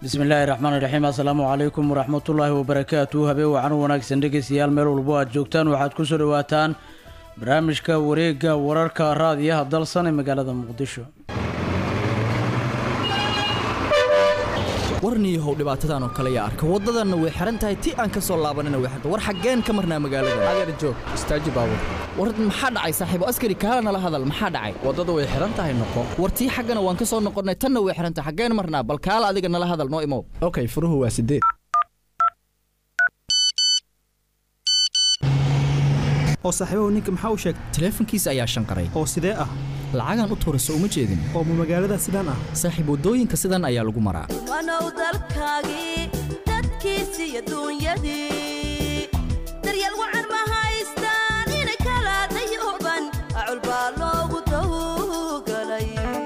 bismillaahi raxmaan iraxiim assalaamu calaykum waraxmatullaahi wabarakaatu habeen wacan wanaagsan dhegeystayaal meel walbo aad joogtaan waxaad kusoo dhawaataan barnaamijka wareega wararka raadiyaha dalsan ee magaalada muqdisho warniyahow dhibaatadan oo kale yaa arka waddadanna way xihan tahay ti aan ka soo laabanina way xiran war xaggeen ka marnaa magaalada adeer joog istaaji baabur war maxaa dhacay saaxiibo askari kaala nala hadal maxaa dhacay waddada way xihan tahay noqo war tii xaggana waan ka soo noqonnay tanna way xihan tahay xaggeen marnaa bal kaala adiga nala hadal noo imow okay furuhu waa sideed oo saaxiibahu ninka maxaa u sheegay taleefankiisa ayaa shanqaray oo sidee ah lacagaan u tuurayso uma jeedin oo ma magaalada sidaan ah saaxiib waddooyinka sidan ayaa lagu maraa wanow dalkaagii dadkiisi iyo duunyadii daryeel wacan ma haystaan inay kala dayuban acul baa loogu tawgalay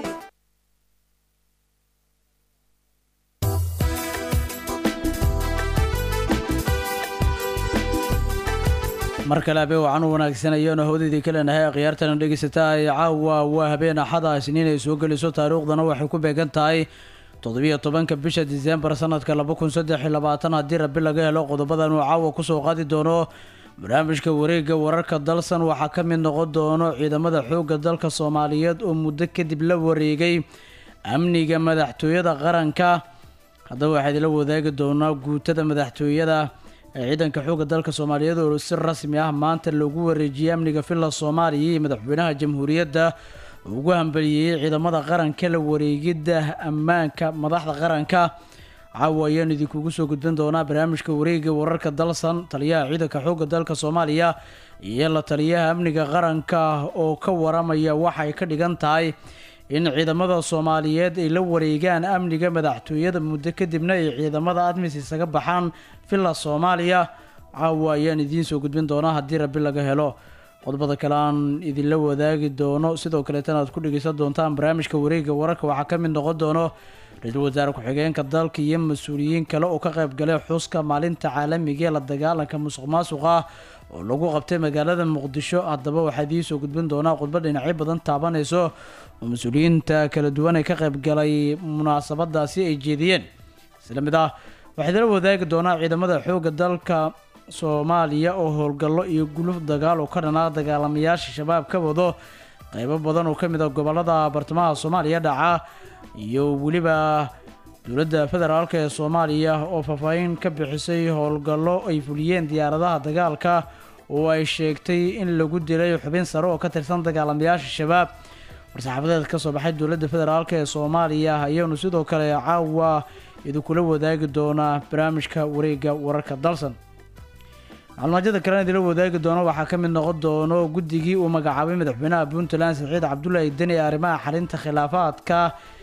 mar kale habeen wacan u wanaagsan ayaanu hawdaydii ka leenahay khiyaartana dhegeysataa ee caawa waa habeen axada isniin ay soo geliso taariikhdana waxay ku beegan tahay toddobiyo tobanka bisha diseembar sanadka laba kun saddex iyo labaatan haddii rabi laga helo qodobadan uu caawa kusoo qaadi doono barnaamijka wareegga wararka dalsan waxaa ka mid noqon doono ciidamada xoogga dalka soomaaliyeed oo muddo kadib la wareegay amniga madaxtooyada qaranka haddaba waxaa idinla wadaagi doonaa guutada madaxtooyada ee ciidanka xoogga dalka soomaaliyeed oo si rasmi ah maanta loogu wareejiyey amniga villa soomaaliya iyo madaxweynaha jamhuuriyadda ugu hambaliyeeyey ciidamada qaranka la wareegidda ammaanka madaxda qaranka caawa ayaanu idinkugu soo gudbin doonaa barnaamijka wareega wararka dalsan taliyaha ciidanka xoogga dalka soomaaliya iyo la taliyaha amniga qaranka oo ka waramaya waxay ka dhigan tahay in ciidamada soomaaliyeed ay la wareegaan amniga madaxtooyada muddo kadibna ay ciidamada admis isaga baxaan villa soomaaliya caawa ayaan idiin soo gudbin doonaa haddii rabi laga helo qodobada kale aan idinla wadaagi doono sidoo kaleetana aad ku dhegeysan doontaan barnaamijka wareega wararka waxaa ka mid noqon doono ra-iisul wasaare ku-xigeenka dalka iyo mas-uuliyiin kale oo ka qayb galay xuska maalinta caalamiga ee la dagaalanka musuq maasuqa oo lagu qabtay magaalada muqdisho haddaba waxaa idiin soo gudbin doonaa khudba dhinacyo badan taabanayso oo mas-uuliyiinta kala duwan ee ka qayb galay munaasabadaasi ay jeediyeen isla mid ah waxaa idinla wadaagi doonaa ciidamada xoogga dalka soomaaliya oo howlgallo iyo guluf dagaal oo ka dhanaa dagaalamayaasha shabaab ka wado qeybo badan oo ka mid a gobolada bartamaha soomaaliya dhaca iyo weliba dowladda federaalk ee soomaaliya oo faahfaahin ka bixisay howlgallo ay fuliyeen diyaaradaha dagaalka oo ay sheegtay in lagu dilay xubin sare oo ka tirsan dagaalamayaasha shabaab war-saxaafadeed ka soo baxay dowladda federaalk ee soomaaliya ayaanu sidoo kale caawa idinkula wadaagi doonaa barnaamijka wareega wararka dalsan maclumaajyada kalena idinla wadaagi doono waxaa ka mid noqon doono guddigii uu magacaabay madaxweynaha puntland saciid cabdullaahi deni ee arrimaha xalinta khilaafaadka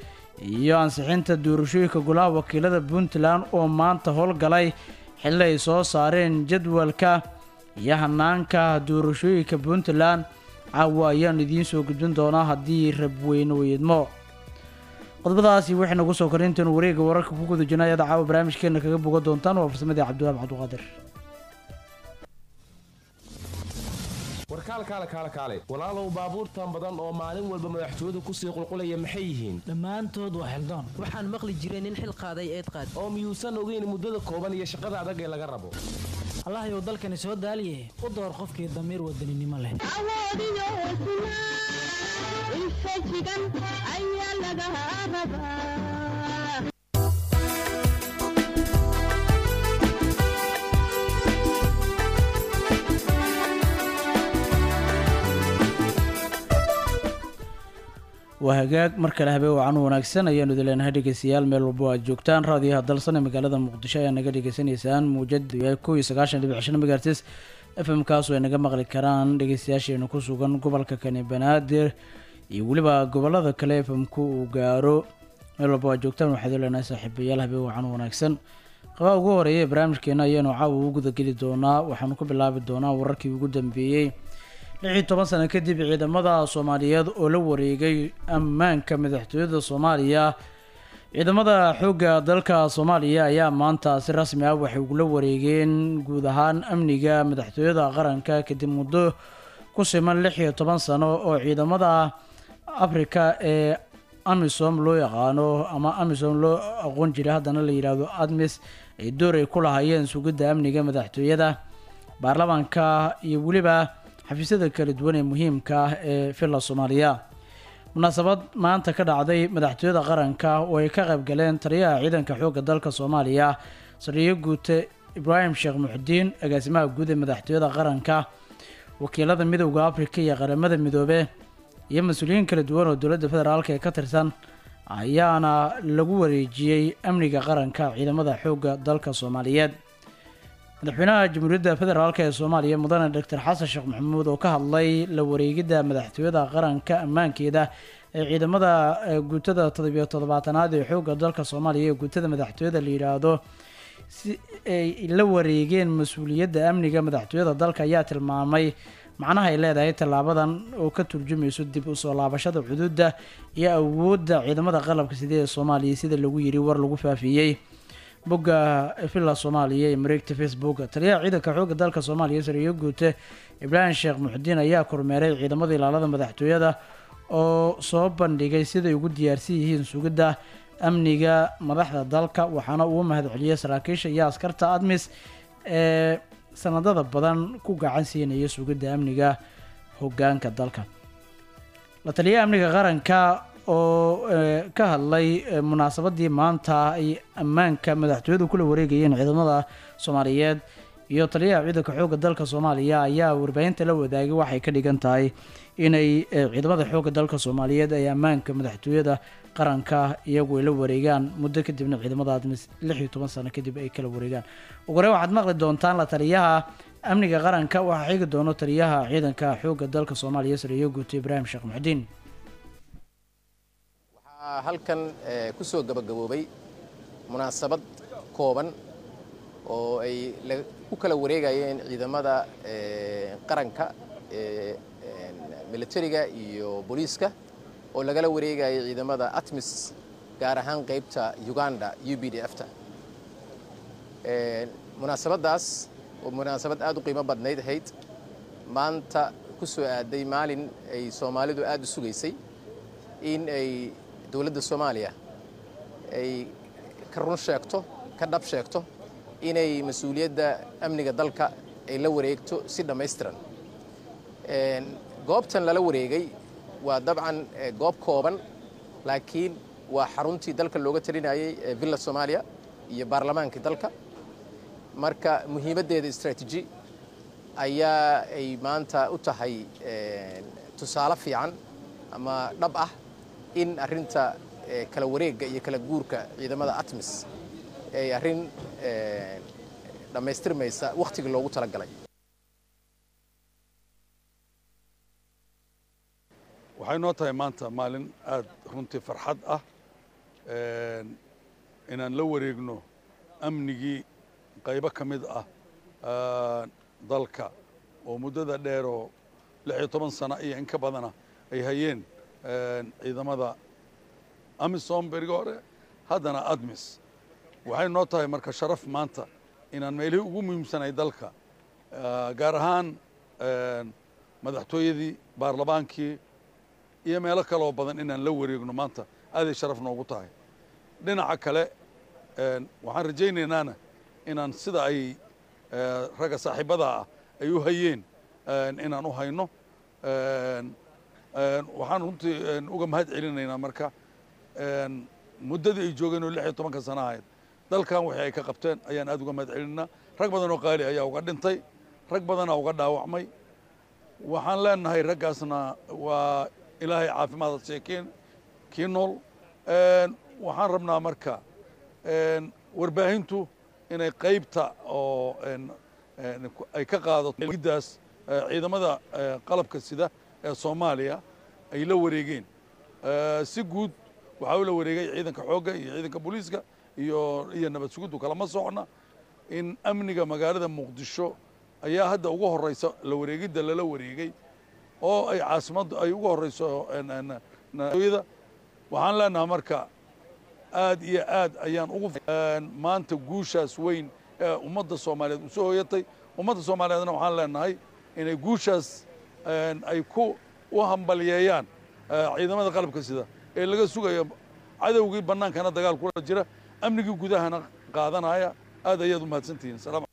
iyo ansixinta doorashooyinka golaha wakiilada puntland oo maanta howlgalay xilli ay soo saareen jadwalka iyo hanaanka doorashooyinka puntland caawa ayaanu idiin soo gudbin doonaa haddii rabweyne weydmo qodobadaasi waxay nagu soo koray intaenu wareega wararka ku guda jirna ayaad caawa barnaamijkeena kaga boga doontaan waa farsamadii cabdiwaab cabduqaadir warkaal kaale kaale kaale walaalow baabuurtan badan oo maalin walba madaxtooyadu kusii qulqulaya maxay yihiin dhammaantood waa xildaan waxaan maqli jiray nin xil qaaday eed qaad oo miyuusan ogeyn muddada kooban iyo shaqada adag ee laga rabo allahayow dalkani soo daaliye u door qofkii damiir wadaninimo leh waa hagaag mar kale habeen wacan wanaagsan ayaanu idin leenahay dhegeystayaal meel walbo aad joogtaan raadiyaha dalsan ee magaalada muqdisho ayaa naga dhegeysanaysaan muujadu yahay kow iyo sagaashan dhibic shan megahertis f m kaasoo ay naga maqli karaan dhegeystayaasheena ku sugan gobolka kani banaadir iyo weliba gobolada kale f m ku uu gaaro meel walbo aad joogtaan waxaad idin leenahay saaxiibayaal habeen wacan wanaagsan qabaa ugu horeeya ee barnaamijkeena ayaanu caawa ugu gudageli doonaa waxaanu ku bilaabi doonaa wararkii ugu dambeeyey lix iyo toban sano kadib ciidamada soomaaliyeed oo la wareegay ammaanka madaxtooyada soomaaliya ciidamada xoogga dalka soomaaliya ayaa maanta si rasmi ah waxay ugula wareegeen guud ahaan amniga madaxtooyada qaranka kadib muddo ku siman lix iyo toban sano oo ciidamada afrika ee amisom loo yaqaano ama amisom loo aqoon jiray haddana la yidhaahdo admis ay door ay ku lahaayeen sugidda amniga madaxtooyada baarlamaanka iyo weliba xafiisyada kala duwan ee muhiimka ah ee villa soomaaliya munaasabad maanta ka dhacday madaxtooyada qaranka oo ay ka qayb galeen taliyaha ciidanka xoogga dalka soomaaliya sariyo guute ibraahim sheekh muxudiin agaasimaha guud ee madaxtooyada qaranka wakiilada midowda afrika iyo qaramada midoobe iyo mas-uuliyiin kala duwan oo dowladda federaalk ee ka tirsan ayaana lagu wareejiyey amniga qaranka ciidamada xoogga dalka soomaaliyeed madaxweynaha jamhuuriyadda federaalk ee soomaaliya mudane doctor xasan sheekh maxamuud oo ka hadlay la wareegidda madaxtooyada qaranka ammaankeeda ee ciidamada guutada toddobiyo toddobaatanaad ee xoogga dalka soomaaliya ee guutada madaxtooyada la yidhaahdo si ay la wareegeen mas-uuliyadda amniga madaxtooyada dalka ayaa tilmaamay macnaha ay leedahay tallaabadan oo ka turjumayso dib u soo laabashada xuduudda iyo awoodda ciidamada qalabka sida ee soomaaliya sida lagu yiri war lagu faafiyey bogga villa soomaaliya ee mareegta facebook taliyaha ciidanka xoogga dalka soomaaliya sariyo guute ibraahim sheekh muxudiin ayaa kormeeray ciidamada ilaalada madaxtooyada oo soo bandhigay siday ugu diyaarsan yihiin sugidda amniga madaxda dalka waxaana uu mahad celiyey saraakiisha iyo askarta admis ee sanadada badan ku gacan siinaya sugidda amniga hogaanka dalka la taliyaha amniga qaranka oo ka hadlay munaasabadii maanta ay ammaanka madaxtooyadu kula wareegayeen ciidamada soomaaliyeed iyo taliyaha ciidanka xoogga dalka soomaaliya ayaa warbaahinta la wadaagay waxay ka dhigan tahay inay ciidamada xoogga dalka soomaaliyeed ay ammaanka madaxtooyada qaranka iyagu ay la wareegaan muddo kadibna ciidamada admis lix iyo toban sano kadib ay kala wareegaan ugu hore waxaad maqli doontaan la taliyaha amniga qaranka waxaa xigi doono taliyaha ciidanka xoogga dalka soomaaliya sariyo guuto ibraahim sheekh muxudiin waxaa halkan ku soo gabagaboobay munaasabad kooban oo ay ku kala wareegayeen ciidamada qaranka ee militariga iyo booliiska oo lagala wareegayay ciidamada atmis gaar ahaan qaybta uganda u b d f-ta munaasabaddaas oo munaasabad aad u qiimo badnayd ahayd maanta ku soo aaday maalin ay soomaalidu aad u sugaysay in ay dowladda soomaaliya ay ka run sheegto ka dhab sheegto inay mas-uuliyadda amniga dalka ay la wareegto si dhammaystiran goobtan lala wareegay waa dabcan goob kooban laakiin waa xaruntii dalka looga talinayay ee villa soomaaliya iyo baarlamaankii dalka marka muhiimaddeeda istraatiiji ayaa ay maanta u tahay tusaale fiican ama dhab ah in arrinta kala wareegga iyo kala guurka ciidamada atmis ay arrin dhammaystirmaysa wakhtigii loogu talagalay waxay noo tahay maanta maalin aad runtii farxad ah inaan la wareegno amnigii qaybo ka mid ah dalka oo muddada dheeroo lix iyo toban sano iyo in ka badana ay hayeen ciidamada amisom berigi hore haddana admis waxay noo tahay marka sharaf maanta inaan meelihii ugu muhiimsanay dalka gaar ahaan madaxtooyadii baarlamaankii iyo meelo kaloo badan inaan la wareegno maanta aaday sharaf noogu tahay dhinaca kale waxaan rajaynaynana inaan sida ay ragga saaxiibada ah ay u hayeen inaan u hayno waxaan runtii uga mahad celinaynaa marka muddadii ay joogeen oo lix iyo tobanka sana ahayd dalkan wixii ay ka qabteen ayaan aad uga mahad celinaynaa rag badan oo qaali ayaa uga dhintay rag badanaa uga dhaawacmay waxaan leenahay raggaasna waa ilaahay caafimaad ha seekeen kii nool waxaan rabnaa marka warbaahintu inay qaybta oo ay ka qaadato giddaas ciidamada qalabka sida ee soomaaliya ay la wareegeen si guud waxaa u la wareegay ciidanka xoogga iyo ciidanka booliiska iyo iyo nabad sugiddu kalama socna in amniga magaalada muqdisho ayaa hadda ugu horeysa la wareegidda lala wareegay oo ay caasimaddu ay ugu horeyso yada waxaan leenahay marka aad iyo aad ayaan ugu maanta guushaas weyn ee ummadda soomaaliyeed usoo hoyatay ummadda soomaaliyeedna waxaan leenahay inay guushaas ay ku u hambalyeeyaan ciidamada qalabka sida ee laga sugayo cadowgii bannaankana dagaal kula jira amnigii gudahana qaadanaya aad ayaad u mahadsantihiin salaam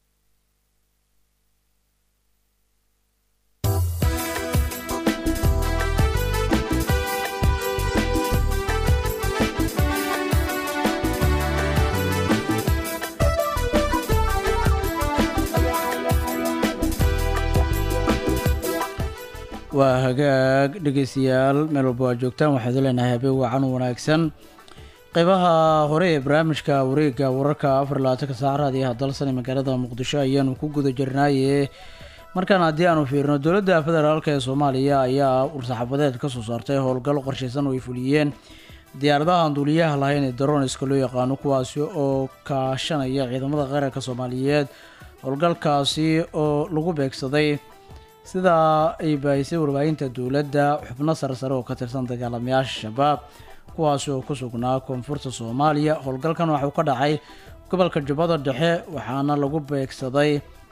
waa hagaag dhegeystayaal meel walba waa joogtaan waxaad leenahay habeen wacan wanaagsan qeybaha hore ee barnaamijka wareega wararka afar labaatanka saac raadiyaha dalsan ee magaalada muqdisho ayaanu ku guda jirnaaye markaan haddii aanu fiirino dowladda federaalk ee soomaaliya ayaa ursaxabadeed kasoo saartay howlgal qorshaysan oo ay fuliyeen diyaaradaha aan duuliyaha lahayn ee daroniska loo yaqaano kuwaasi oo kaashanaya ciidamada qaranka soomaaliyeed howlgalkaasi oo lagu beegsaday sidaa ay baahisay warbaahinta dowladda xubno sarsare oo ka tirsan dagaalamayaasha shabaab kuwaasi oo ku sugnaa koonfurta soomaaliya howlgalkan waxuu ka dhacay gobolka jubbada dhexe waxaana lagu beegsaday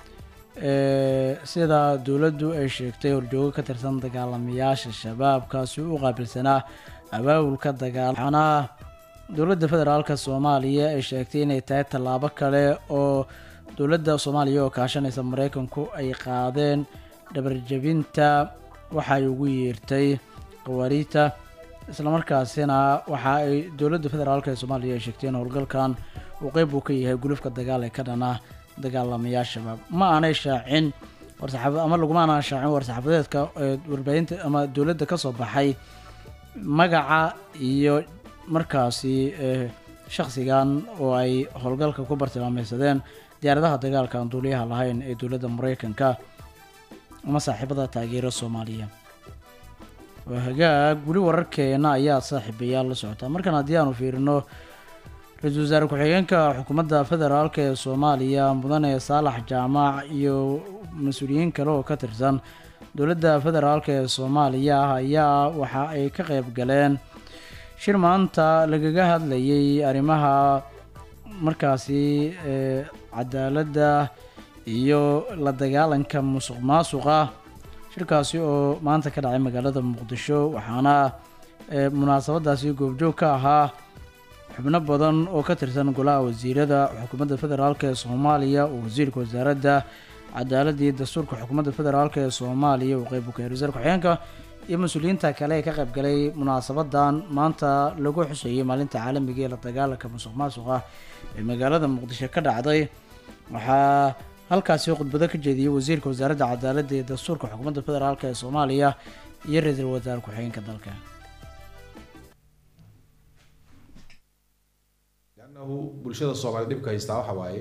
sida dowladdu ay sheegtay horjoogo ka tirsan dagaalamayaasha shabaabkaasi u qaabilsanaa abaabulka dagaal waxaana dowladda federaalka soomaaliya ay sheegtay inay tahay tallaabo kale oo dowladda soomaaliya oo kaashanaysa mareykanku ay qaadeen dhabarjabinta waxaay ugu yeertay qawaariita islamarkaasina waxa ay dowladda federaalk ee soomaaliya ay sheegtay in howlgalkan uu qeyb uu ka yahay gulufka dagaal ee ka dhana dagaalamayaal shabaab ma aanay shaacin warsaxaab ama laguma aanan shaacin war-saxaafadeedka ee warbaahinta ama dowladda ka soo baxay magaca iyo markaasi shakhsigan oo ay howlgalka ku bartilmaameysadeen diyaaradaha dagaalka aan duuliyaha lahayn ee dowladda mareykanka ama saaxiibada taageero soomaaliya waa hagaag weli wararkeena ayaa saaxiibayaal la socotaa markan haddii aanu fiirino ra-iisul wasaare ku-xigeenka xukuumadda federaalk ee soomaaliya mudane saalax jaamac iyo mas-uuliyiin kale oo ka tirsan dowladda federaalk ee soomaaliya ayaa waxa ay ka qeyb galeen shir maanta lagaga hadlayay arrimaha markaasi cadaaladda iyo la dagaalanka musuq maasuqa shirkaasi oo maanta ka dhacay magaalada muqdisho waxaana munaasabadaasi goobjoog ka ahaa xubno badan oo ka tirsan golaha wasiirada xukuumadda federaalk ee soomaaliya oo wasiirka wasaaradda cadaaladda iyo dastuurka xukuumadda federaalk ee soomaaliya uu qeyb uka wasaar ku-xigeenka iyo mas-uuliyiinta kale ee ka qayb galay munaasabadan maanta lagu xuseeyey maalinta caalamiga ee la dagaalanka musuq maasuqa ee magaalada muqdisho ka dhacday waxaa halkaasi khudbado ka jeediyey wasiirka wasaaradda cadaaladda iyo dastuurka xukuumadda federaalk ee soomaaliya iyo ra-iisul wasaare ku-xigeenka dalka lannahu bulshada soomaaliyed dhibka haystaa waxa waaye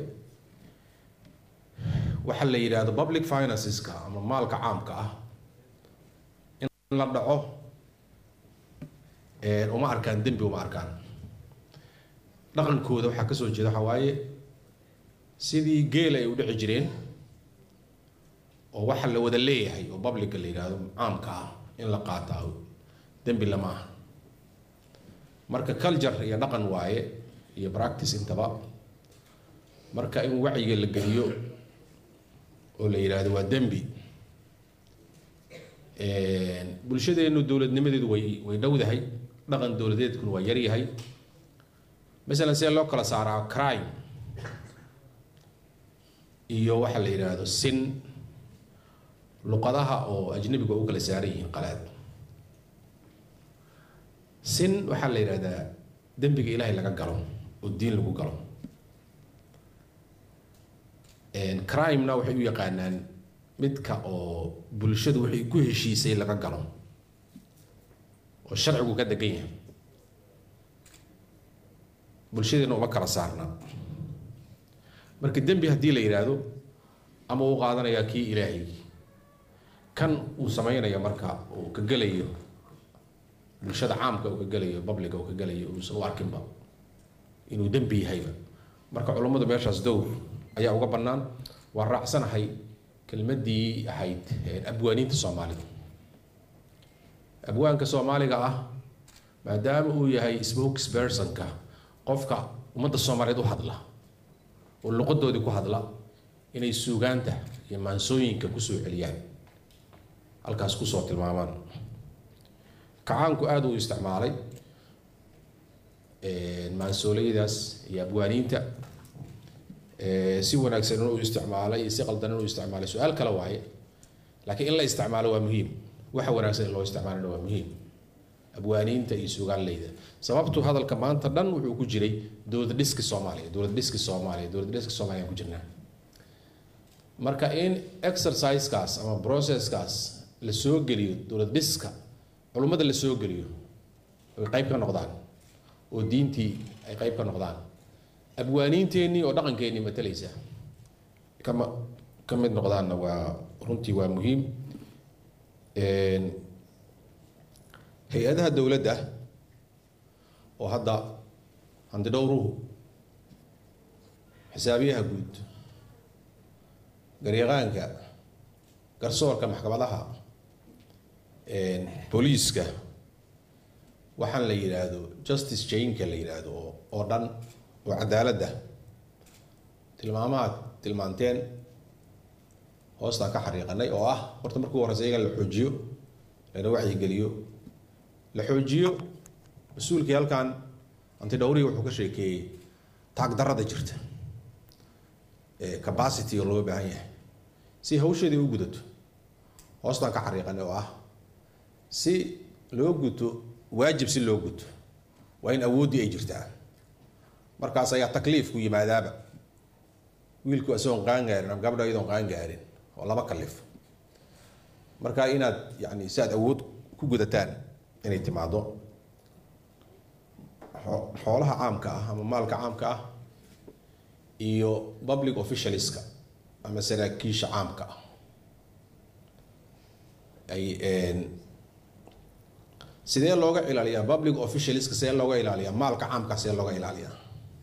waxa la yidhaahdo public financeska ama maalka caamka ah in la dhaco uma arkaan dembi uma arkaan dhaqankooda waxaa kasoo jeeda waxa waaye sidii geel ay u dhici jireen oo waxa la wada leeyahay oo publica la yidhaahdo caamka ah in la qaataa dembi lama aha marka culture iyo dhaqan waaye iyo practice intaba marka in wacyiga la geliyo oo la yidhaahdo waa dembi bulshadeenu dowladnimadeedu way way dhowdahay dhaqan dowladeedkuna waa yaryahay masalan see loo kala saaraa crime iyo waxa la yidhaahdo sin luqadaha oo ajnabiga u kala saaran yihiin qalaad sin waxaa la yidhahdaa dembiga ilaahay laga galo oo diin lagu galo crimena waxay u yaqaanaan midka oo bulshadu waxay ku heshiisay laga galo oo sharcigu ka degan yahay bulshadeena uma kala saarna marka dembi haddii la yidhaahdo ama uu qaadanayaa kii ilaahay kan uu sameynaya marka uu ka gelayo bulshada caamka uu ka gelayo publica uu ka gelayo uusan u arkinba inuu dembi yahayba marka culummadu meeshaas dowr ayaa uga bannaan waa raacsanahay kelmaddii ahayd abwaaniinta soomaalida abwaanka soomaaliga ah maadaama uu yahay spokespersonka qofka ummadda soomaaliyeed u hadla oo luqadoodii ku hadla inay suugaanta iyo maansooyinka kusoo celiyaan halkaas kusoo tilmaamaan kacaanku aada uu isticmaalay maansoolaydaas iyo abwaaniinta si wanaagsan inuu isticmaalay iyo si qaldan inuu isticmaalay su-aal kale waaye laakiin in la isticmaalo waa muhiim waxa wanaagsan in loo isticmaalana waa muhiim abwaaniinta iyo sugaanleyda sababtu hadalka maanta dhan wuxuu ku jiray dowlad dhiski soomaaliya dowlad dhiski soomaaliya dowlad dhiski soomaaliya aan ku jirnaa marka in exercisekaas ama processkaas la soo geliyo dowlad dhiska culummada la soo geliyo ay qayb ka noqdaan oo diintii ay qayb ka noqdaan abwaaniinteennii oo dhaqankeennii matalaysa kama ka mid noqdaanna waa runtii waa muhiim hay-adaha dowladda oo hadda handidhowruhu xisaabiyaha guud garyaqaanka garsoorka maxkamadaha booliiska waxaan la yidhaahdo justice chainka la yidhaahdo oo oo dhan oo cadaaladda tilmaamaha tilmaanteen hoostaan ka xariiqanay oo ah horta markuu horeysa iyaga la xoojiyo lana wacyigeliyo la xoojiyo mas-uulkii halkan antidhowrihi wuxuu ka sheekeeyey taagdarrada jirta capacity oo looga baahan yahay si hawsheedii u gudato hoostaan ka xariiqanay oo ah si loo guto waajib si loo guto waa in awooddii ay jirtaa markaas ayaa takliifku yimaadaaba wiilku isagoon qaan gaarin ama gabdha iyadoon qaan gaarin oo laba kalif marka inaad yani si aad awood ku gudataan inay timaado xoolaha caamka ah ama maalka caamka ah iyo public officialska ama saraakiisha caamka ah ay sidee looga ilaaliyaa public officialska sidee looga ilaaliyaa maalka caamka sidee looga ilaaliyaa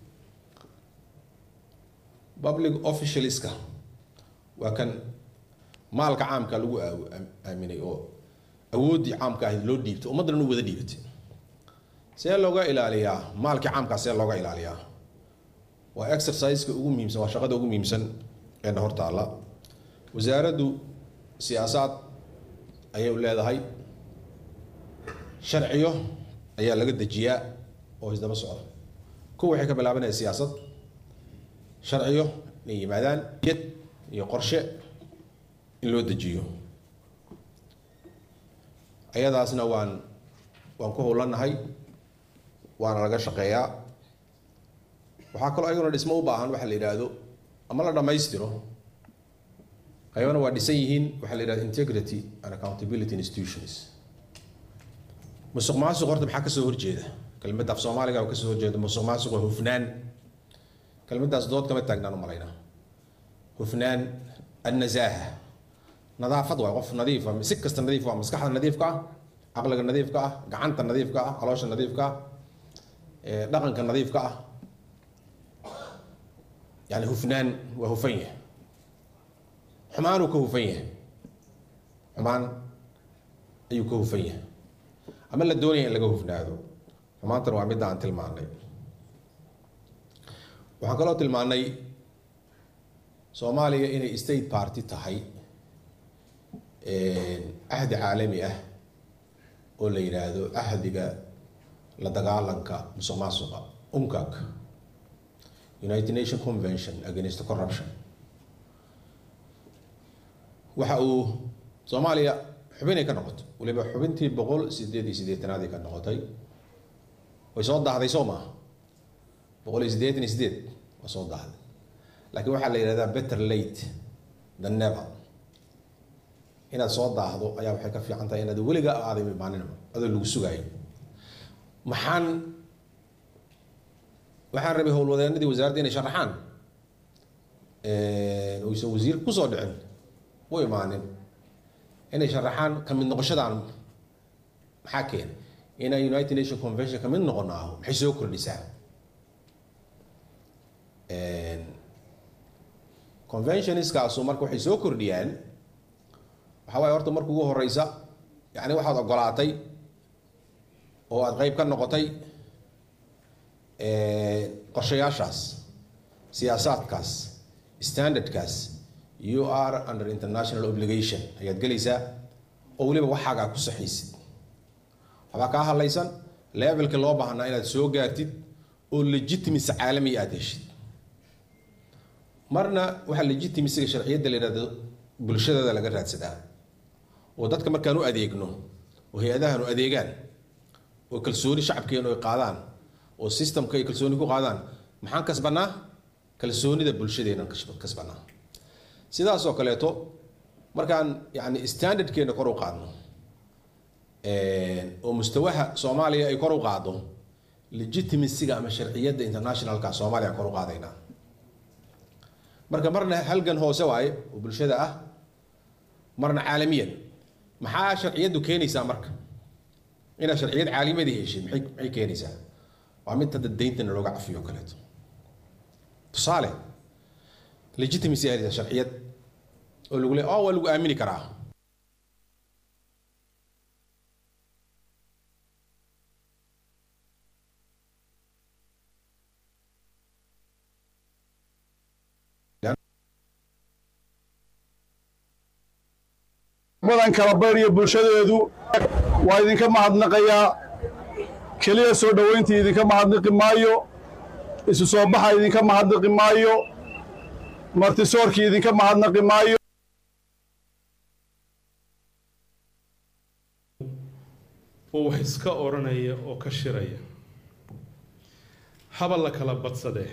public officialska waa kan maalka caamka lagu aaminay oo awooddii caamka ahayd loo dhiibtay ummaddan u wada dhiibatay see looga ilaaliyaa maalkii caamkaa see looga ilaaliyaa waa exerciseka ugu muhiimsan waa shaqada ugu muhiimsan ee hor taalla wasaaraddu siyaasaad ayay leedahay sharciyo ayaa laga dejiyaa oo isdaba socda kuwa waxay ka bilaabanaya siyaasad sharciyo inay yimaadaan yad iyo qorshe in loo dejiyo ayadaasna waan waan ku howlanahay waana laga shaqeeyaa waxaa kaloo ayaguna dhismo u baahan waxa la yidhaahdo ama la dhammaystiro qaybana waa dhisan yihiin waxaa la yidhahdo integrity and accountability institutions musuq maasuq horta maxaa kasoo horjeeda kelmadda af soomaaliga oo kasoo horjeeda musuq maasuq waa hufnaan kelmaddaas dood kama taagnaan u malaynaa hufnaan annazaaha nadaafad waa qof nadiifa si kasta nadiif waa maskaxda nadiifka ah caqliga nadiifka ah gacanta nadiifka ah caloosha nadiifka ah dhaqanka nadiifka ah yani hufnaan waa hufan yahay xumaanuu ka hufan yahay xumaan ayuu ka hufan yahay ama la doonaya in laga hufnaado xumaantana waa midda aan tilmaanay waxaan kaloo tilmaanay soomaaliya inay state party tahay ahdi caalami ah oo la yidhaahdo ahdiga la dagaalanka musuq maasuqa uncag united nation convention against corruption waxa uu soomaaliya xubinay ka noqotay waliba xubintii boqol sideed iyo siddeetanaad ay ka noqotay way soo daahday soo maaha boqol iyo siddeetan iyo sideed waa soo daahday laakiin waxaa la yidhahdaa better late than never inaad soo daahdo ayaa waxay ka fiican tahay inaad weliga aaday imaaninba adoo lagu sugaayo maxaan waxaan rabay howlwadeenadii wasaaradda inay sharaxaan uysan wasiir kusoo dhicin u imaanin inay sharaxaan ka mid noqoshadaan maxaa keena inaan united nation convention ka mid noqono aho maxay soo kordhisaa conventionskaasu marka waxay soo kordhiyaan waxaa waaye horta marka ugu horeysa yani waxaad ogolaatay oo aad qeyb ka noqotay qorshayaashaas siyaasaadkaas standardkaas you are under international obligation ayaad gelaysaa oo weliba waxaaga aad ku saxaysid waxbaa kaa hadlaysan levelka loo baahnaa inaad soo gaartid oo legitimacy caalamiya aada heshid marna waxaa legitimasiga sharciyadda la yidhahdo bulshadada laga raadsadaa oo dadka markaan u adeegno oo hay-adahan u adeegaan oo kalsooni shacabkeenu ay qaadaan oo systemka ay kalsooni ku qaadaan maxaan kasbanaa kalsoonida bulshadeenan kasbanaa sidaas oo kaleeto markaan yani standardkeena kor u qaadno oo mustawaha soomaaliya ay kor u qaado legitimacyga ama sharciyadda internationalka soomaaliya kor u qaadaynaa marka marna halgan hoose waaye oo bulshada ah marna caalamiyan maxaa sharciyaddu keenaysaa marka inaad sharciyad caalimadii heshay maxay maxay keenaysaa waa mid hadda deyntana looga cafiyo o kaleeto tusaale legitimacy aad sharciyad oo lagu le oh waa lagu aamini karaa badan kala bayriyo bulshadeedu waa idinka mahadnaqayaa keliya soo dhoweyntii idinka mahadnaqi maayo isu soo baxa idinka mahadnaqi maayo martisoorkii idinka mahadnaqi maayo oo wax iska odhanaya oo ka shiraya haba la kala badsadee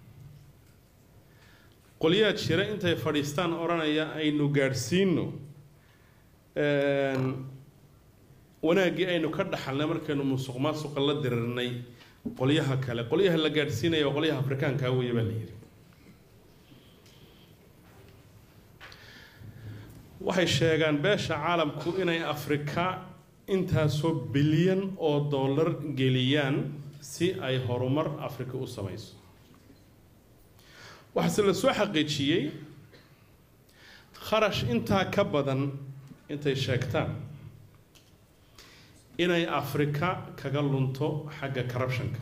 qolyaad shira intay fadhiistaan odhanaya aynu gaadhsiino wanaaggii aynu ka dhaxalnay markaynu musuq maasuqa la dirirnay qolyaha kale qolyaha la gaadhsiinaya waa qolyaha afrikaankaa weeye baa la yidhi waxay sheegaan beesha caalamku inay afrika intaasoo bilyan oo dollar geliyaan si ay horumar afrika u samayso waxaase la soo xaqiijiyey kharash intaa ka badan intay sheegtaan inay afrika kaga lunto xagga corruptionka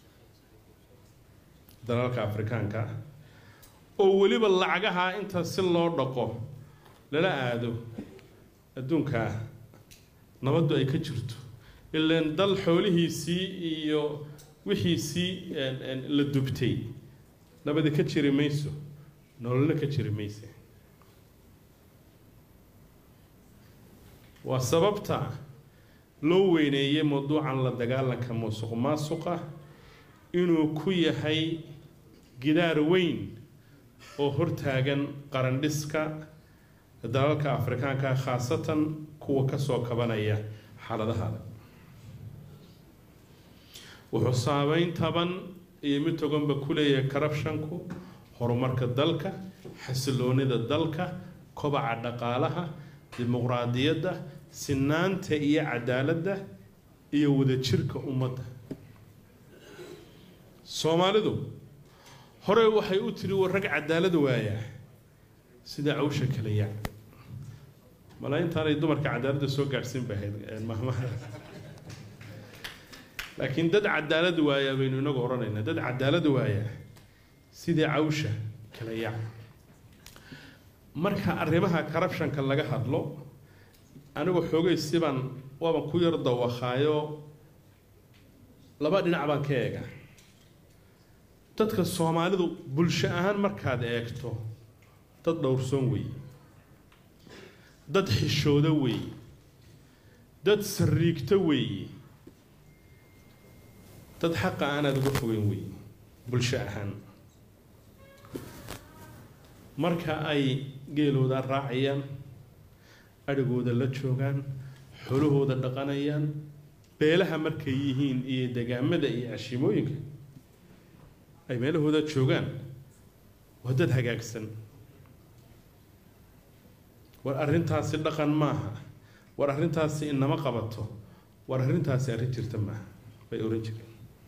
dalalka afrikaanka ah oo weliba lacagaha inta si loo dhaqo lala aado adduunkaa nabaddu ay ka jirto ilaan dal xoolihiisii iyo wixiisii la dubtay nabadi ka jiri mayso nololna ka jiri mayse waa sababta loo weyneeyey mawduucan la dagaalanka musuq maasuqa inuu ku yahay gidaar weyn oo hortaagan qarandhiska dalalka afrikaanka khaasatan kuwa kasoo kabanaya xaaladaha adag wuxuu saameyn taban iyo mid toganba ku leeyahay corruptionku horumarka dalka xasiloonida dalka kobaca dhaqaalaha dimuqraadiyadda sinaanta iyo cadaaladda iyo wadajirka ummadda soomaalidu hore waxay u tiri war rag cadaalad waayaa sida cawsha kale yac mala intaanay dumarka cadaaladda soo gaadhsiin bay ahayd mahmaha laakiin dad cadaalad waayaa baynu inagu odhanaynaa dad cadaalad waayaa sidii cawsha kale yac marka arrimaha corruptionka laga hadlo anigu xoogay sibaan waaban ku yar dawakaayo laba dhinac baan ka eega dadka soomaalidu bulsho ahaan markaad eegto dad dhowrsoon weeye dad xishooda weeye dad sariigto weeye dad xaqa aanaad uga fogeyn weeye bulsho ahaan marka ay geelooda raacayaan adhigooda la joogaan xolahooda dhaqanayaan beelaha markay yihiin iyo degaamada iyo cashimooyinka ay meelahooda joogaan waa dad hagaagsan war arrintaasi dhaqan maaha war arrintaasi inama qabato war arrintaasi arrin jirta maaha bay oran jireen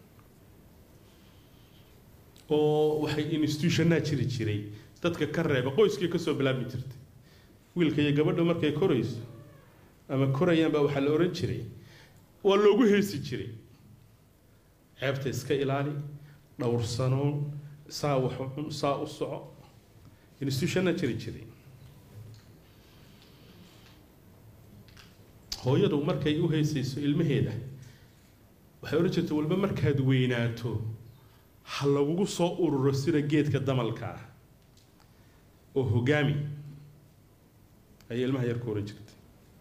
oo waxay institutionaa jiri jiray dadka ka reeba qoyskii kasoo bilaabmi jirtay wiilka iyo gabadha markay korayso ama korayaan baa waxaa la oran jiray waa loogu heesi jiray ceebta iska ilaali dhowrsanoon saa wax u cun saa u soco institutionna jiri jiray hooyadu markay u heesayso ilmaheeda waxay odhan jirtay walba markaad weynaato ha lagugu soo ururo sida geedka damalka ah oo hogaami ayay ilmaha yar ku oran jirtay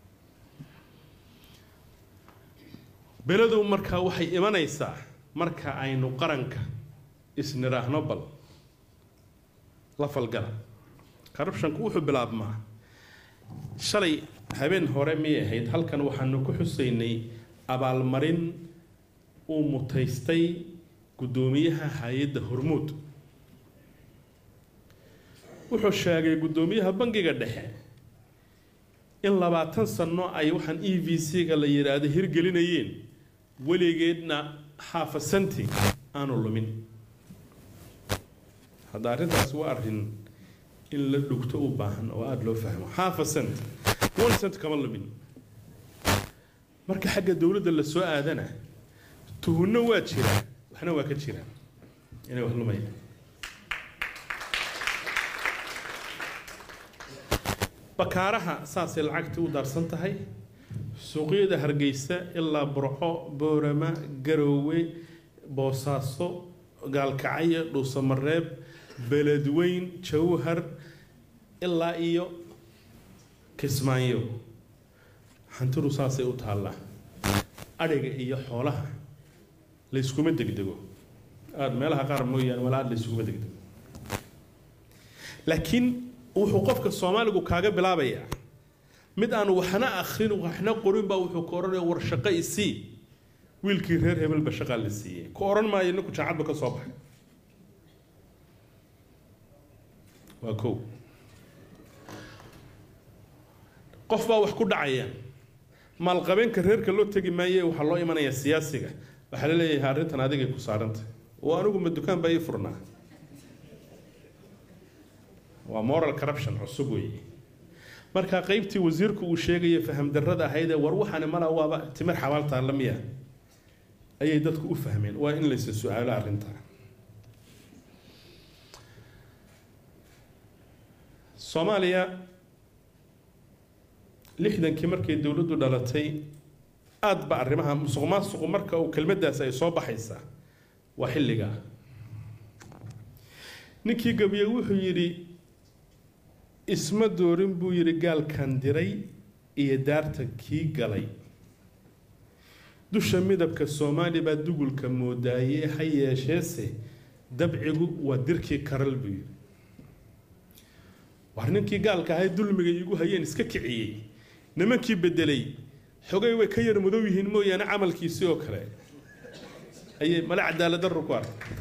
beledu markaa waxay imanaysaa marka aynu qaranka isniraahno bal la falgala corruptionku wuxuu bilaabmaa shalay habeen hore miyay ahayd halkan waxaanu ku xusaynay abaalmarin uu mutaystay guddoomiyaha hay-adda hormuud wuxuu sheegay guddoomiyaha bangiga dhexe in labaatan sano ay waxaan e v c-ga la yidhaahdo hirgelinayeen weligeedna xaafa santi aanu lumin hadda arrintaas waa arrin in la dhugto u baahan oo aada loo fahmo xaafa cent one cent kama lumin marka xagga dowladda la soo aadana tuhunno waa jira waxna waa ka jira inay wax lumayaan bakaaraha saasay lacagtii u daarsan tahay suuqyada hargeysa ilaa burco boorama garoowe boosaaso gaalkacyo dhuusamareeb beledweyn jawhar ilaa iyo kismaayo hantidu saasay u taallaa adhiga iyo xoolaha layskuma degdego aada meelaha qaar mooyaane wala aada layskuma degdego laakiin wuxuu qofka soomaaligu kaaga bilaabayaa mid aan waxna akrin waxna qorin baa wuxuu ka odhanaya war shaqo isii wiilkii reer hebelba shaqaa la siiyey ku odhan maayo ninku jaacadba ka soo baxay waa kow qof baa wax ku dhacaya maalqabeenka reerka loo tegi maaye waxaa loo imanayaa siyaasiga waxaa la leeyahay arrintan adigay ku saarantay oo anigu ma dukaan baa ii furnaa waa moral corruption cusub weeye marka qaybtii wasiirku uu sheegaya faham darrada ahayd ee war waxaani mala waaba timir xabaaltaa la miya ayay dadku u fahmeen waa in laysa su-aalo arrintaa soomaaliya lixdankii markay dowladdu dhalatay aada ba arrimaha musuq maasuqu marka uu kelmaddaas ay soo baxaysaa waa xilligaa ninkii gabiye wuxuu yidhi isma doorin buu yidhi gaalkan diray iyo daarta kii galay dusha midabka soomaali baa dugulka moodaaye ha yeesheese dabcigu waa dirkii karal buu yidhi war ninkii gaalka ahay dulmiga iigu hayeen iska kiciyey nimankii bedelay xogay way ka yar madow yihiin mooyaane camalkiisii oo kale ayay male cadaalad darro ku arkay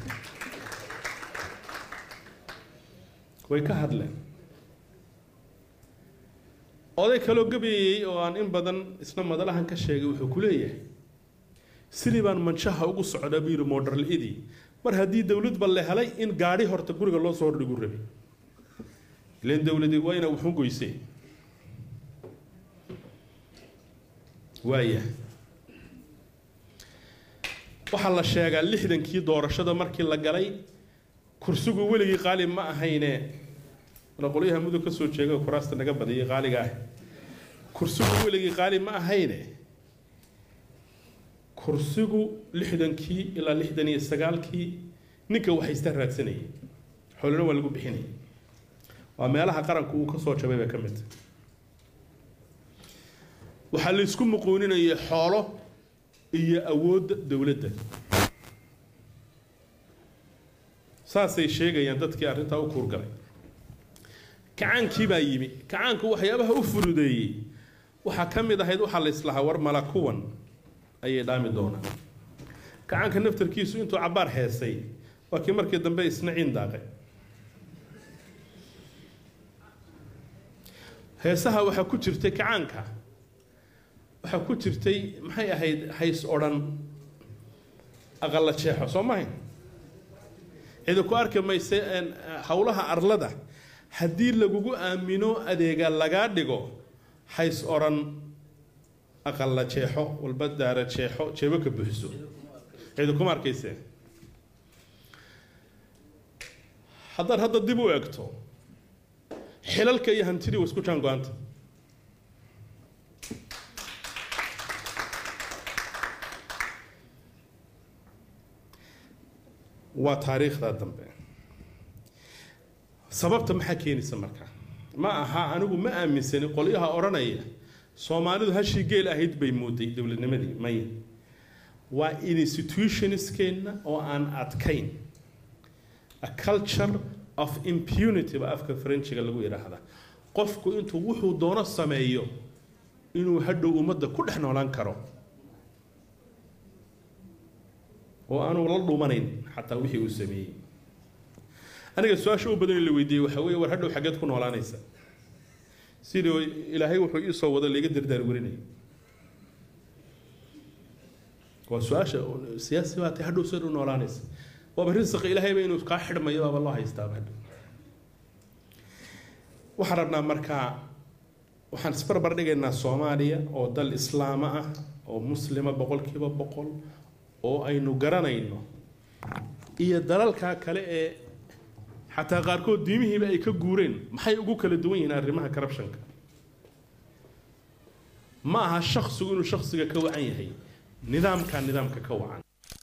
way ka hadleen oday kaloo gabayayey oo aan in badan isna madalahan ka sheegay wuxuu ku leeyahay sidii baan manshaha ugu socdaa buu yidhi moodharl-idii mar haddii dowladba la helay in gaadhi horta guriga loo soo hordhigu rabay ileen dowladi waa inaa wuxu goysee waaya waxaa la sheegaa lixdankii doorashada markii la galay kursigu weligii qaali ma ahayne qolyaha mudug ka soo jeega kuraasta naga badiyay qaaliga ah kursigu weligii qaali ma ahayne kursigu lixdankii ilaa lixdan iyo sagaalkii ninka waxaysta raadsanayay xoolana waa lagu bixinayay waa meelaha qaranku uu ka soo jabay bay ka mid tahay waxaa la isku muquuninayay xoolo iyo awoodda dowladda saasay sheegayaan dadkii arrintaa u kuurgalay kacaankii baa yimi kacaanku waxyaabaha u fududeeyey waxaa ka mid ahayd waxaa la islahaa war mala kuwan ayay dhaami doonaan kacaanka naftarkiisu intuu cabbaar heesay waa kii markii dambe isna ciin daaqay heesaha waxaa ku jirtay kacaanka waxaa ku jirtay maxay ahayd hays odhan aqalla jeexo soo mahay cidi ku arki mayse howlaha arlada haddii lagugu aamino adeega lagaa dhigo hays odhan aqalla jeexo walba daara jeexo jeebo ka buuxiso cidi kuma arkayse haddaad hadda dib u eegto xilalka iyo hantidii waa isku jaan go-anta waa taariikhda dambe sababta maxaa keenaysa marka ma aha anigu ma aaminsani qolyaha odhanaya soomaalidu hashii geel ahayd bay mooday dowladnimadii maya waa institutionskeenna oo aan adkayn a culture of impunity ba afka frenchiga lagu yidhaahdaa qofku intuu wuxuu doono sameeyo inuu hadhow ummadda ku dhex noolaan karo oo aanu la dhumanayn xataa wixii uu sameeyey aniga su-aasha u badan in la weydiiyey waxaa weeye war hadhow xaggeed ku noolaanaysa sidii ilaahay wuxuu ii soo wado laiga dardaar warinaya waa su-aasha siyaasi baa tay hadhow sida u noolaanaysa waaba risaqi ilaahayba inuu kaa xidhmayo baaba loo haystaaba hadhow waxaan rabnaa markaa waxaan isbarbar dhigaynaa soomaaliya oo dal islaama ah oo muslima boqolkiiba boqol oo aynu garanayno iyo dalalkaa kale ee xataa qaarkood diimihiiba ay ka guureen maxay ugu kala duwan yihiin arrimaha corruptionka ma aha shaksigu inuu shaksiga ka wacan yahay nidaamkaa nidaamka ka wacan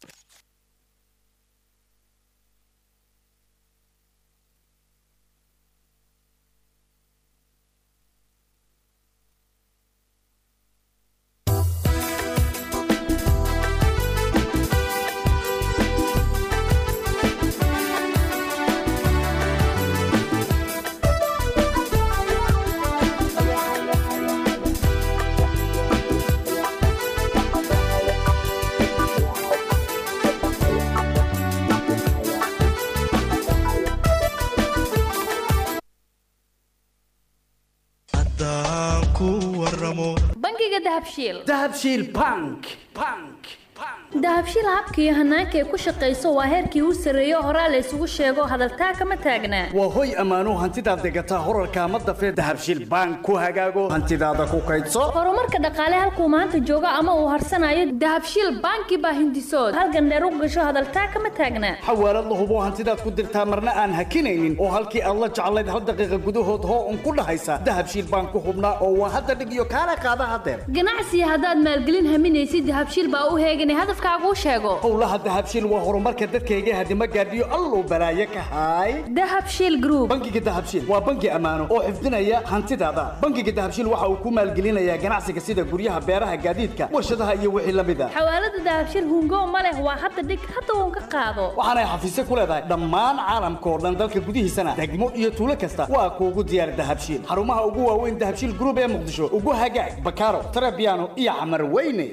bangiga dahabshiil dahabshiil bank bank dahabshiil habka iyo hanaanka ay ku shaqayso waa heerkii u sarreeyo horaa la isugu sheego hadaltaa kama taagnaa waa hoy ammaano hantidaad degataa horarka ama dafee dahabshiil bank ku hagaago hantidaada ku kaydso horumarka dhaqaale halkuu maanta joogo ama uu harsanayo dahabshiil banki baa hindisood halgandheer u gasho hadaltaa kama taagnaa xawaalad la hubo hantidaad ku dirtaa marna aan hakinaynin oo halkii aad la jeclayd hal daqiiqa gudahood hoo un ku dhahaysa dahabshiil bank ku hubnaa oo waa hadda dhig iyo kaala qaada hadeer ganacsiga haddaad maalgelin haminaysid dahabshiil baa u heegan hadafkaagu sheego howlaha dahabshiil waa horumarka dadkayga hadima gaadhiyo alluu balaaye ka haay dahabshiil group bangiga dahabshiil waa bangi ammaano oo xifdinaya hantidaada bangiga dahabshiil waxa uu ku maalgelinayaa ganacsiga sida guryaha beeraha gaadiidka warshadaha iyo wixii la mid a xawaalada dahabshiil hungo ma leh waa hadda dhig hadda uun ka qaado waxaanay xafiisyo ku leedahay dhammaan caalamka oo dhan dalka gudihiisana degmo iyo tuulo kasta waa kuugu diyaar dahabshiil xarumaha ugu waaweyn dahabshiil group ee muqdisho ugu hagaag bakaaro tarabiano iyo camar weyne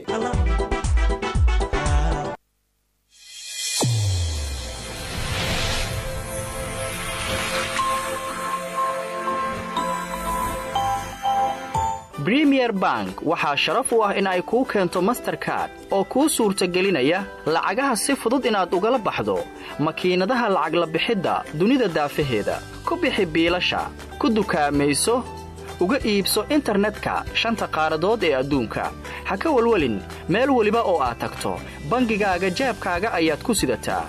bremier bank waxaa sharaf u ah in ay kuu keento masterkard oo kuu suurtagelinaya lacagaha si fudud inaad ugala baxdo makiinadaha lacag la bixidda dunida daafaheeda ku bixi biilasha ku dukaamayso uga iibso internetka shanta qaaradood ee adduunka ha ka welwelin meel weliba oo aad tagto bangigaaga jeebkaaga ayaad ku sidataa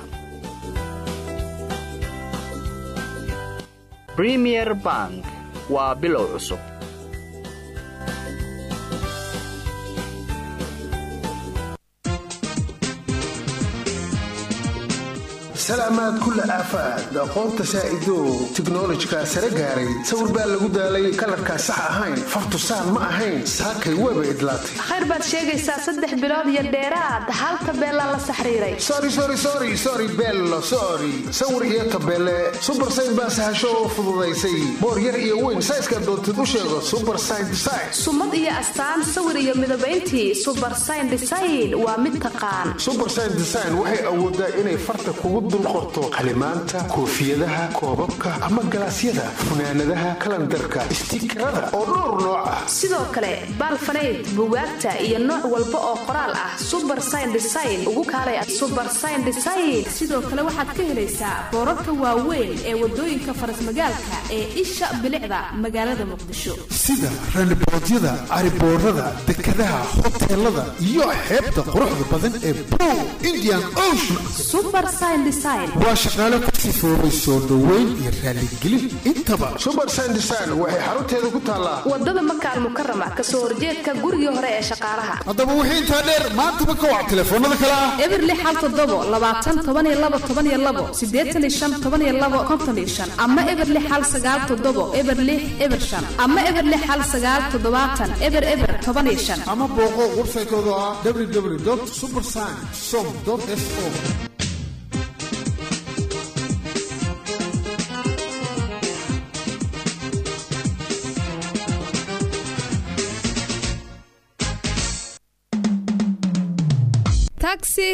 bremier bank waa bilow cusub salaamaad kulla aafaad aqoonta saa'idow tiknolojika sare gaaray sawir baa lagu daalay kalarkaa sax ahayn fartusaan ma ahayn saakay weeba idlaatay khayr baad sheegaysaa saddex bilood iyo dheeraad hal tabeelaa la saxriiray sori bello sori sawir iyo tabeele subar sayn baa sahasho oo fududaysay boor yar iyo weyn sayska doontid u sheego subar sayn design sumad iyo astaan sawir iyo midabayntii subar sayn design waa mid taqaan subar sayn design waxay awoodaa inay farta kugu dul qorto qalimaanta koofiyadaha koobabka ama galaasyada funaanadaha kalandarka istiikarada oo dhowr nooc ah sidoo kale baalfanayd bugaagta iyo nooc walba oo qoraal ah subar sayn design ugu kaalay subar sayn design sidoo kale waxaad ka helaysaa boorarka waaweyn ee wadooyinka farasmagaalka ee isha bilicda magaalada muqdisho sida raniboodyada cariboorada dekadaha hoteelada iyo xeebta quruxda badan ee bow indian ocean design waa shaqaale ku sifoobay soo dhoweyn iyo raaligelin intaba subersign design waxay xarunteeda ku taallaa wadada maka almukarama kasoo horjeedka gurigii hore ee shaqaalaha haddaba wixii intaa dheer maantaba ka wac telefoonada kale ah eberli xal toddobo labaatan toban iyo labo toban iyo labo siddeetan iyo shan toban iyo labo konton iyo shan ama eberli xal sagaal toddobo eberli eber shan ama eberli xal sagaal toddobaatan eber eber toban iyo shan ama booqo websaytooda ah www supersign som so taxi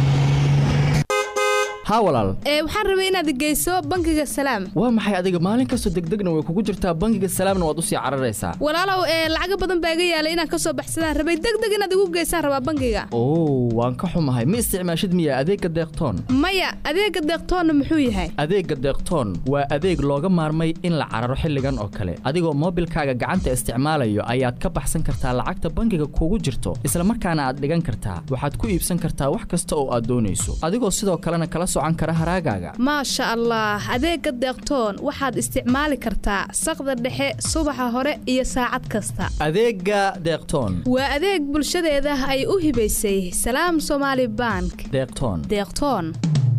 haa walaal ee waxaan rabay inaad geyso bangiga salaam waa maxay adiga maalin kastoo degdegna way kugu jirtaa bangiga salaamna waad usii cararaysaa walaalow ee lacaga badan baa iga yaalay inaan kasoo baxsadaan rabay degdeg inaad igu geysaan rabaa bangiga oo waan ka xumahay ma isticmaashid miya adeegga deeqtoon maya adeega deeqtoonna muxuu yahay adeegga deeqtoon waa adeeg looga maarmay in la cararo xilligan oo kale adigoo moobilkaaga gacanta isticmaalayo ayaad ka baxsan kartaa lacagta bangiga kugu jirto isla markaana aad dhigan kartaa waxaad ku iibsan kartaa wax kasta oo aad doonayso adigoo sidoo kalena kala socan kara haraagaaga maasha allah adeega deeqtoon waxaad isticmaali kartaa saqda dhexe subaxa hore iyo saacad kasta adeegga deeqtoon waa adeeg bulshadeeda ay u hibaysay salaam somaali bank deeqtoon deeqtoon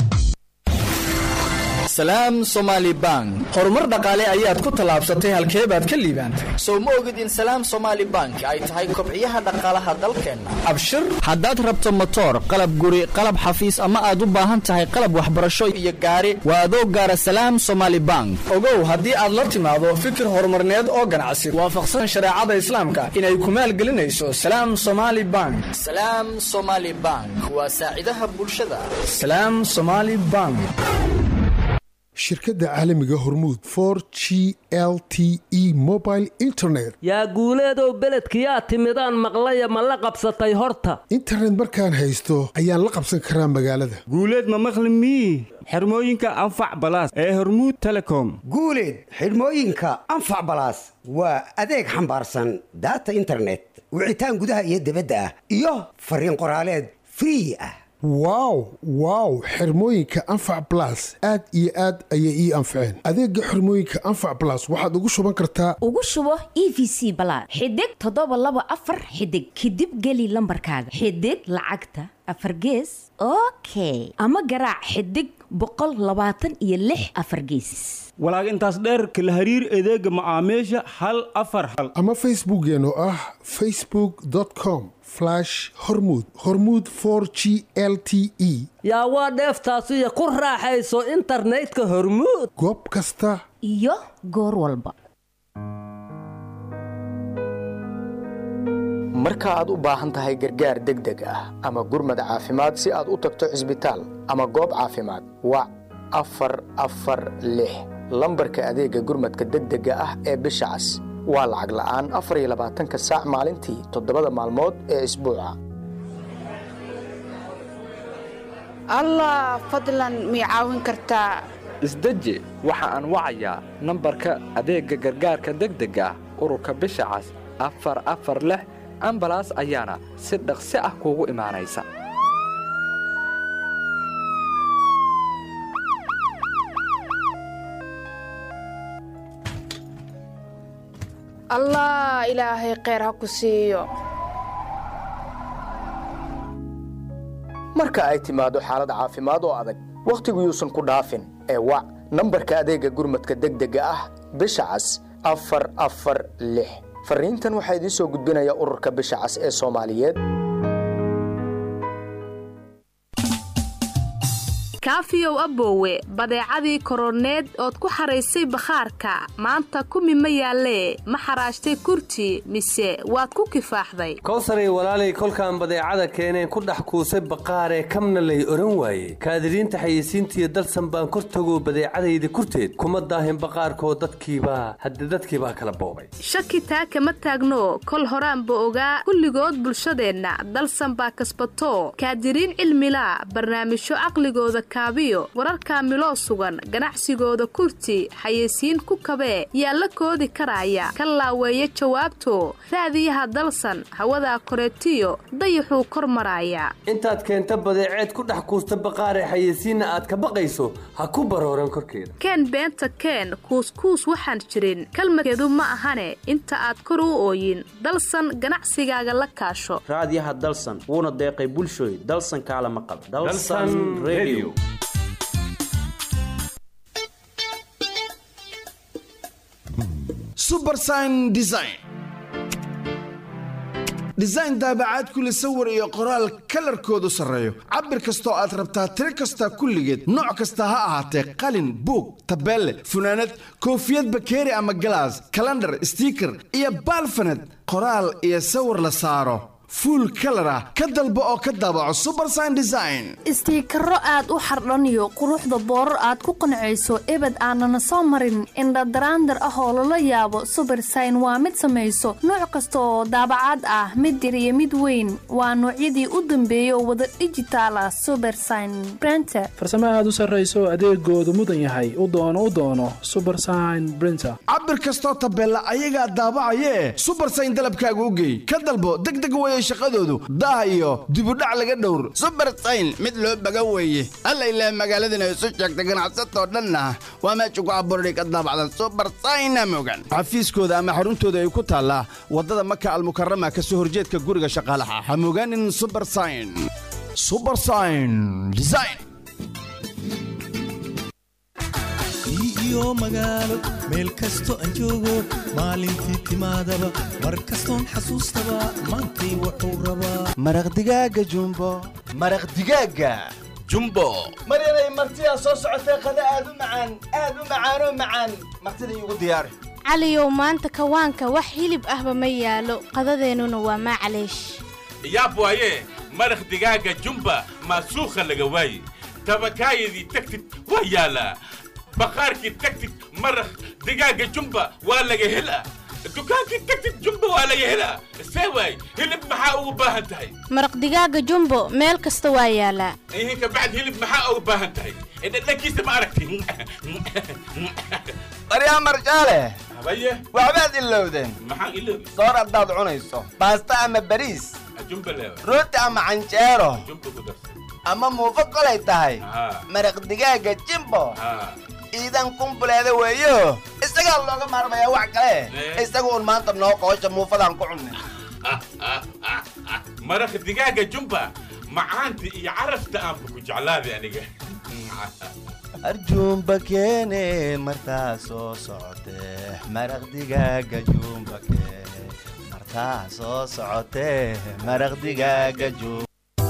salaam somaali bank horumar dhaqaale ayaad ku tallaabsatay halkee baad ka liibaantay sow ma ogid in salaam somaali bank ay tahay kobciyaha dhaqaalaha dalkeenna abshir haddaad rabto motoor qalab guri qalab xafiis ama aad u baahan tahay qalab waxbarasho iyo gaari waa adoo gaara salaam somaali bank ogow haddii aad la timaado fikir horumarneed oo ganacsi waafaqsan shareecada islaamka inay ku maalgelinayso salaam somaali bank salaam somaali bank waa saacidaha bulshada salaam somaali bank shirkadda caalamiga hormuud for g l t e mobile internet yaa guuleedow beledkiyaa timidaan maqlaya ma la qabsatay horta internet markaan haysto ayaan la qabsan karaa magaalada guuleed ma maqli mii xirmooyinka anfac balaas ee hormuud telecom guuleed xidhmooyinka anfac balaas waa adeeg xambaarsan daata internet wicitaan gudaha iyo dibadda ah iyo fariin qoraaleed free ah wow wow xirmooyinka anfac balas aad iyo aad ayay ii anfaceen adeega xirmooyinka anfac balas waxaad ugu shuban kartaa ugu shubo e v c balaad xidig toddoba laba afar xidig kadib geli lambarkaaga xidig lacagta afar gees okay ama garaac xidig boqol labaatan iyo lix afar geesis walaag intaas dheerka la hariir adeega macaamiisha hal afar hal ama facebookeen oo ah facebook com hormud hormud g l t e yaa waa dheeftaasiyo ku raaxayso internetka hormuud goob kasta iyo goor walba marka aad u baahan tahay gargaar degdeg ah ama gurmad caafimaad si aad u tagto cisbitaal ama goob caafimaad wac afar afar lix lambarka adeegga gurmadka degdega ah ee bisha cas waa lacag la'aan afar iyo labaatanka saac maalintii toddobada maalmood ee isbuuca allah fadlan mii caawin kartaa isdeji waxa aan wacayaa nambarka adeegga gargaarka degdega ah ururka bisha cas afar afar lix ambalaas ayaana si dhaqsi ah kuugu imaanaysa allah ilaahay kheyr ha ku siiyo marka ay timaado xaalad caafimaad oo adag wakhtigu yuusan ku dhaafin ee wac nambarka adeegga gurmadka degdega ah bisha cas afar afar lix farriintan waxaa idiin soo gudbinaya ururka bisha cas ee soomaaliyeed kaafiyow aboowe badeecadii koroneed ood ku xaraysay bakhaarka maanta kumi ma yaallee ma xaraashtay kurti mise waad ku kifaaxday kowsaray walaalay kolkaan badeecada keeneen ku dhex kuusay baqaaree kamna lay odhan waaye kaadiriinta xayeysiintiiyo dalsan baan kor tagoo badeecadayda kurteed kuma daahin baqaarkoo dadkiibaa hadde dadkiibaa kala boobay shaki taa kama taagno kol horaanba ogaa kulligood bulshadeenna dalsan baa kasbato kaadiriin cilmilaa barnaamijyo caqligooda kaabiyo wararka miloo sugan ganacsigooda kurti xayeysiin ku kabee yaa la koodi karaya ka laaweeya jawaabto raadiyaha dalsan hawadaa koreetiyo dayaxuu kor maraaya intaad keenta badeeceed ku dhex kuusta baqaare xayeysiinna aad ka baqayso ha ku barooran korkeeda keen beenta keen kuuskuus waxaan jirin kalmadkeedu ma ahane inta aad kor u ooyin dalsan ganacsigaaga la kaasho raadiyaha dalsan wuuna deeqay bulshooy dalsan kaala maqal Dalsan Radio. subersign design design daabacaad kule sawir iyo qoraal kalarkoodu sarreeyo cabir kastoo aad rabtaa tiro kasta kulligeed nooc kasta ha ahaatee qalin buug tabeelle funaanad koofiyad bakeeri ama galaas kalandhar stiiker iyo baalfaned qoraal iyo sawir la saaro fuul kalar ah ka dalbo oo ka daabaco subersign design istiikaro aad u xardhaniyo quruxda boorar aad ku qancayso ebed aanana soo marin indhadaraandar ah oo lala yaabo subersign waa mid samayso nooc kasta oo daabacaad ah mid yar iyo mid weyn waa noocyadii u dambeeyay oo wada dhijitaal ah subersign brenter farsamo aad u sarrayso adeegoodu mudan yahay u doono u doono subersign brinter cabir kastoo tabeella ayagaa daabacayee subersign dalabkaaga u geey ka dalbo degdeg weye shaqadoodu daah iyo dibudhac laga dhowr subersign mid loo baga weeye alla ilaah magaaladana isu sheegta ganacsatoo dhanna waa meesha ku abuurday ka daabacda subersayna mogan xafiiskooda ama xaruntooda ay ku taallaa waddada maka almukarama ka soo horjeedka guriga shaqaalaha ha mogaanin subersign subersign design iyo magaalo meel kasto aan joogo maalintii timaadaba mar kastoon xasuustaba maantay wuxuu rabaa maraq digaaga jumbo maraq digaaga jumbo maryanay martidaa soo socotee qada aad u macaan aad u macaanoo macaan martida iigu diyaari caliyow maanta kawaanka wax hilib ahba ma yaalo qadadeennuna waa maclaysh yaab waaye maraq digaaga jumba maasuukha laga waaye tabakaayadii tagtid waa yaalaa baqaarkii tagtid maraq digaaga jumba waa laga helaa dukaankii tagtid jumba waa laga helaa see waay hilib maxaa ugu baahan tahay maraq digaaga jumbo meel kasta waa yaalaa ihin kabacd hilib maxaa ugu baahan tahay dhadhankiisa ma aragti baryaa marjaale habaye waxbaad ilowdeen maxaan iloobi soor haddaad cunayso baasta ama bariis jumba leewa rooti ama canjeero jumba ku darsa ama muufo kolay tahay haa maraq digaaga jimbo haa iidan kumbuleeda weeyo isagaa looga maarmayaa wax kale Eh. isaga un maanta noo qoosha muufadaan ku cunnay maraq digaaga jumba macaanta iyo carafta aanba ku jeclaaday aniga arjuumba keene martaa soo socotee maraq digaaga juumba keene martaa soo socotee maraq digaaga juumba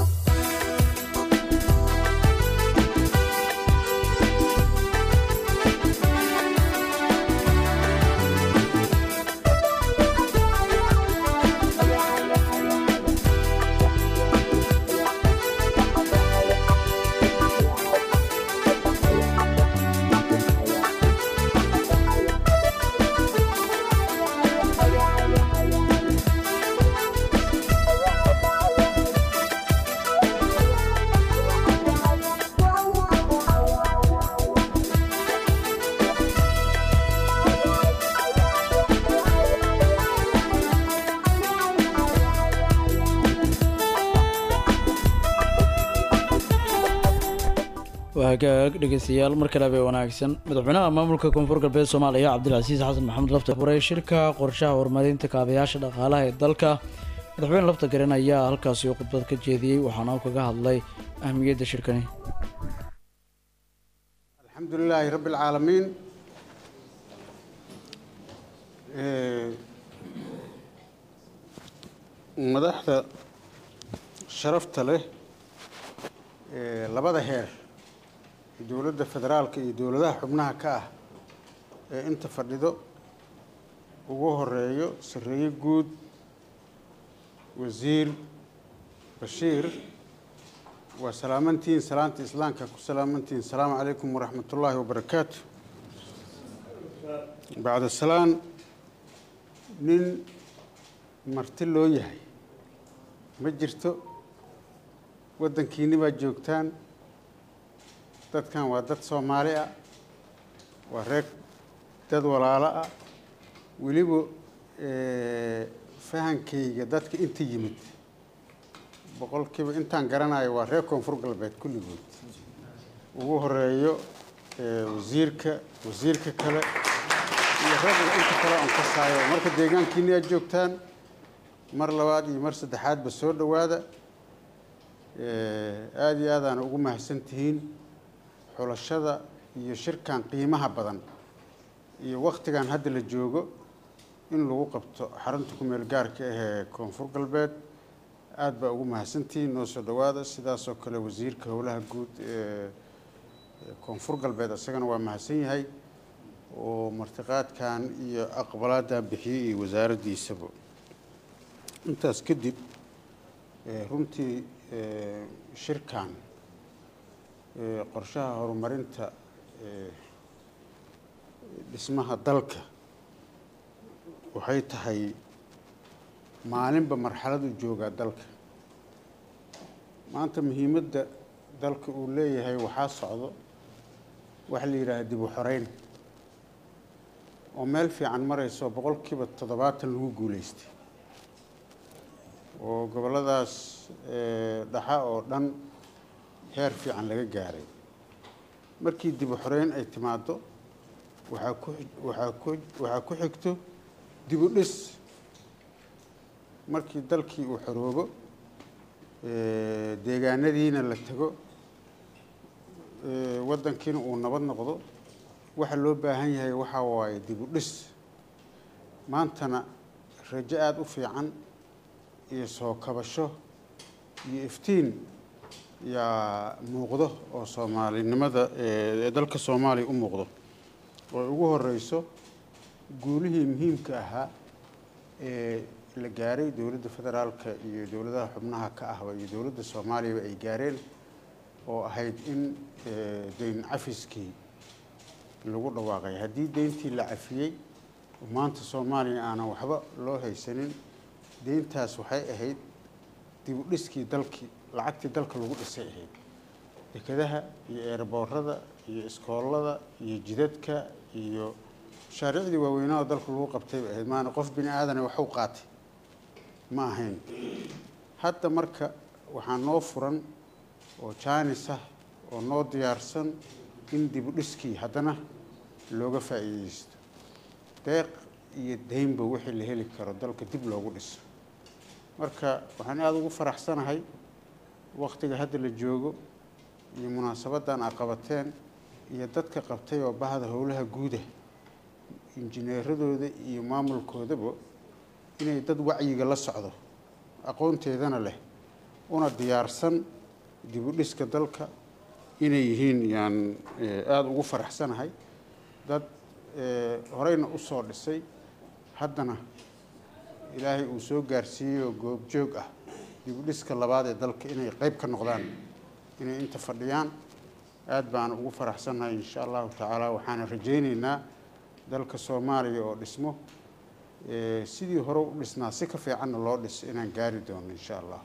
waa hagaag dhegeystayaal mar kale bay wanaagsan madaxweynaha maamulka koonfur galbeed soomaaliya cabdilcasiis xasan maxamed lafta furay shirka qorshaha horumarinta kaabayaasha dhaqaalaha ee dalka madaxweyne lafta garan ayaa halkaasi khudbad ka jeediyey waxaana uu kaga hadlay ahmiyadda shirkani الحمد لله رب العالمين إيه، madaxda sharafta leh ee labada heer dowladda federaalka iyo dowladaha xubnaha ka ah ee inta fadhido ugu horeeyo sareeye guud wasiir bashiir waa salaamantihiin salaanta islaamka ku salaamantihiin asalaamu calaykum waraxmat ullaahi wabarakaatu bacda salaan nin marti loo yahay ma jirto waddankiinni baad joogtaan dadkan waa dad soomaali ah waa reer dad walaalo ah weliba fahankayga dadka inta yimid boqolkiiba intaan garanayo waa reer koonfur galbeed kulligood ugu horeeyo wasiirka wasiirka kale iyo ragga inta kale aan kasaayo marka deegaankiini aad joogtaan mar labaad iyo mar saddexaadba soo dhowaada aada iyo aadaana ugu mahadsan tihiin xulashada iyo shirkan qiimaha badan iyo waktigan hadda la joogo in lagu qabto xarunta ku-meel gaarka ah ee koonfur galbeed aada baa ugu mahadsantihiin noo soo dhowaada sidaasoo kale wasiirka howlaha guud ee koonfur galbeed isagana waa mahadsan yahay oo martiqaadkan iyo aqbalaadan bixiyey iyo wasaaraddiisaba intaas kadib runtii shirkan qorshaha horumarinta dhismaha dalka waxay tahay maalinba marxaladu joogaa dalka maanta muhiimadda dalka uu leeyahay waxaa socdo waxa la yidhaaha dib u xoreyn oo meel fiican marayso boqolkiiba toddobaatan lagu guuleystay oo gobolladaas dhaxa oo dhan heer fiican laga gaaray markii dib u xoreyn ay timaado waxaa ku waxaa ku waxaa ku xigto dib u dhis markii dalkii uu xoroobo deegaanadiina la tago waddankiina uu nabad noqdo waxa loo baahan yahay waxaa waaye dib u dhis maantana rajo aada u fiican iyo soo kabasho iyo iftiin yaa muuqdo oo soomaalinimada ee dalka soomaaliya u muuqdo oo ugu horeyso guulihii muhiimka ahaa ee la gaaray dowladda federaalka iyo dowladaha xubnaha ka ahba iyo dowladda soomaaliyaba ay gaareen oo ahayd in deyn cafiskii lagu dhawaaqay haddii deyntii la cafiyey maanta soomaaliya aanan waxba loo haysanin deyntaas waxay ahayd dib u dhiskii dalkii lacagtii dalka lagu dhisay ahayd dekadaha iyo eerboorada iyo iskoolada iyo jidadka iyo mashaariicdii waaweynada dalka lagu qabtay bay ahayd maana qof bini aadane waxu qaatay ma ahayn hadda marka waxaa noo furan oo jaanis ah oo noo diyaarsan in dib u dhiskii haddana looga faa'iideysto deeq iyo deynba wixii la heli karo dalka dib loogu dhiso marka waxaan aada ugu faraxsanahay waktiga hadda la joogo iyo munaasabaddan a qabateen iyo dadka qabtay oo bahda howlaha guuda injineeradooda iyo maamulkoodaba inay dad wacyiga la socdo aqoonteedana leh una diyaarsan dib u dhiska dalka inay yihiin yaan aada ugu faraxsanahay dad horeyna u soo dhisay haddana ilaahay uu soo gaarsiiyey oo goobjoog ah dib u dhiska labaad ee dalka inay qeyb ka noqdaan inay inta fadhiyaan aada baan ugu faraxsannahay insha allahu tacaala waxaana rajayneynaa dalka soomaaliya oo dhismo sidii hore u dhisnaa si ka fiicanna loo dhiso inaan gaari doono insha allah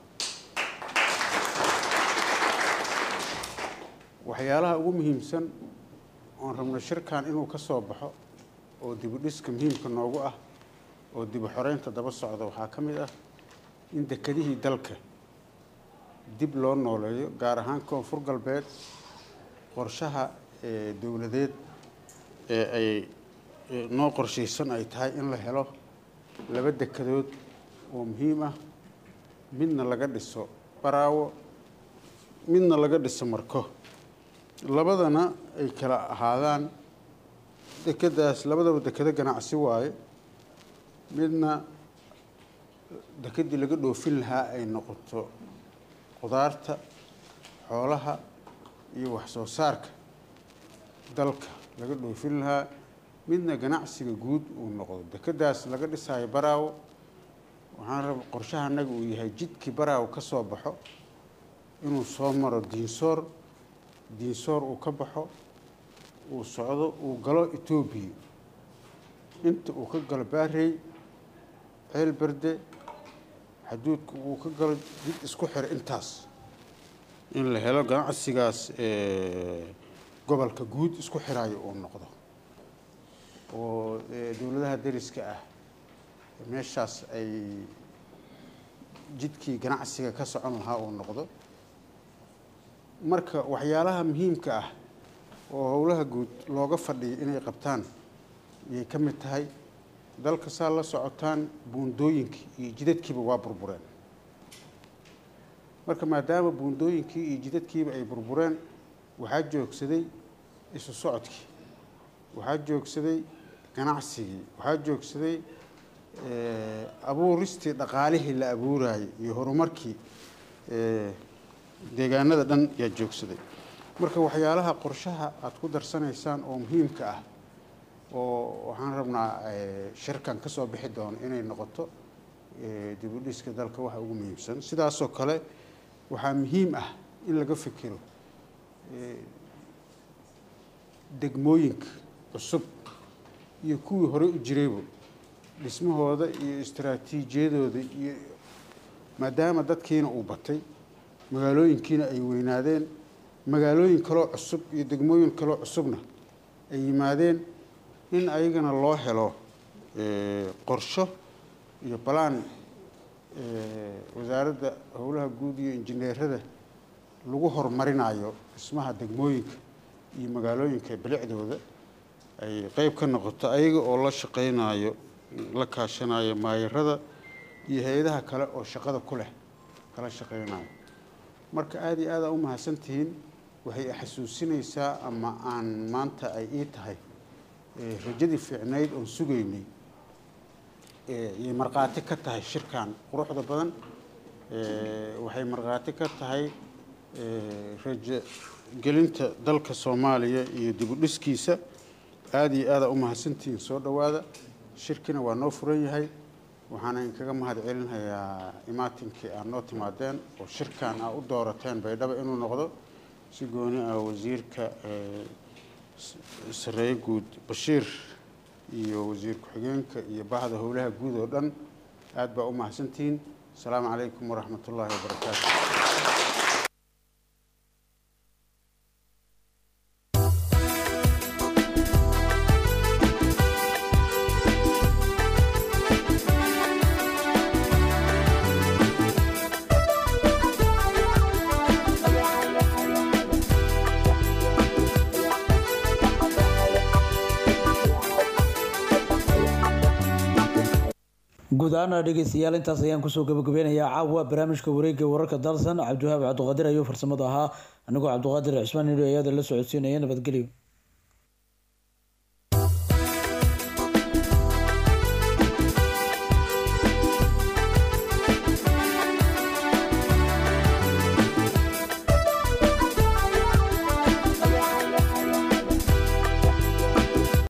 waxyaalaha ugu muhiimsan oon rabno shirkan inuu ka soo baxo oo dib u dhiska muhiimka noogu ah oo dib u xoreynta daba socda waxaa ka mid ah in dekedihii dalka dib loo nooleeyo gaar ahaan koonfur galbeed qorshaha dowladeed ee ay noo qorshaysan ay tahay in la helo laba dekedood oo muhiim ah midna laga dhiso baraawo midna laga dhiso marko labadana ay kala ahaadaan dekedaas labadaba dekedo ganacsi waaye midna dekedii laga dhoofin lahaa ay noqoto qudaarta xoolaha iyo wax soo saarka dalka laga dhoofin lahaa midna ganacsiga guud uu noqdo dekedaas laga dhisaayo baraawo waxaan raba qorshaha annaga uu yahay jidkii baraawo ka soo baxo inuu soo maro diinsoor diinsoor uu ka baxo uu socdo uu galo etoobiya inta uu ka galo baarey ceel berde xaduudka uu ka galo jid isku xira intaas in la helo ganacsigaas gobolka guud isku xiraayo uu noqdo oo dowladaha deriska ah meeshaas ay jidkii ganacsiga ka socon lahaa uu noqdo marka waxyaalaha muhiimka ah oo howlaha guud looga fadhiyo inay qabtaan ayay ka mid tahay dalka saa la socotaan buundooyinkii iyo jidadkiiba waa burbureen marka maadaama buundooyinkii iyo jidadkiiba ay burbureen waxaa joogsaday isu socodkii waxaa joogsaday ganacsigii waxaa joogsaday abuuristii dhaqaalihii la abuurayay iyo horumarkii deegaanada dhan yaa joogsaday marka waxyaalaha qorshaha aada ku darsanaysaan oo muhiimka ah oo waxaan rabnaa shirkan ka soo bixi doono inay noqoto dib u dhiska dalka waxa ugu muhiimsan sidaasoo kale waxaa muhiim ah in laga fikiro degmooyinka cusub iyo kuwii horey u jirayba dhismahooda iyo istaraatiijiyadooda iyo maadaama dadkiina uu batay magaalooyinkiina ay weynaadeen magaalooyin kaloo cusub iyo degmooyin kaloo cusubna ay yimaadeen in ayagana loo helo qorsho iyo balaan wasaaradda howlaha guud iyo injineerada lagu horumarinayo dhismaha degmooyinka iyo magaalooyinka bilicdooda ay qeyb ka noqoto ayaga oo la shaqeynayo la kaashanayo maayarada iyo hay-adaha kale oo shaqada ku leh kala shaqeynayo marka aada iyo aada u mahadsantihiin waxay xasuusinaysaa ama aan maanta ay ii tahay rajadii fiicnayd oon sugaynay ayay markhaati ka tahay shirkan quruxda badan waxay markhaati ka tahay rajo gelinta dalka soomaaliya iyo dib u dhiskiisa aada iyo aada u mahadsantihiin soo dhowaada shirkina waa noo furan yahay waxaana inkaga mahad celinhayaa imaatinkii aad noo timaadeen oo shirkan aa u doorateen baydhaba inuu noqdo si gooni ah wasiirka sareeye guud bashiir iyo wasiir ku-xigeenka iyo bahda howlaha guud oo dhan aad baa u mahadsantihiin asalaamu calaykum waraxmat ullaahi wabarakaatu guud ahaana dhegeystayaal intaas ayaan kusoo gabagabeynayaa caawa barnaamijka wareegga wararka dalsan cabdiwahaab cabdiqaadir ayuu farsamada ahaa anigoo cabdiqaadir cismaan nidho ayada la socodsiinaya nabadgelyo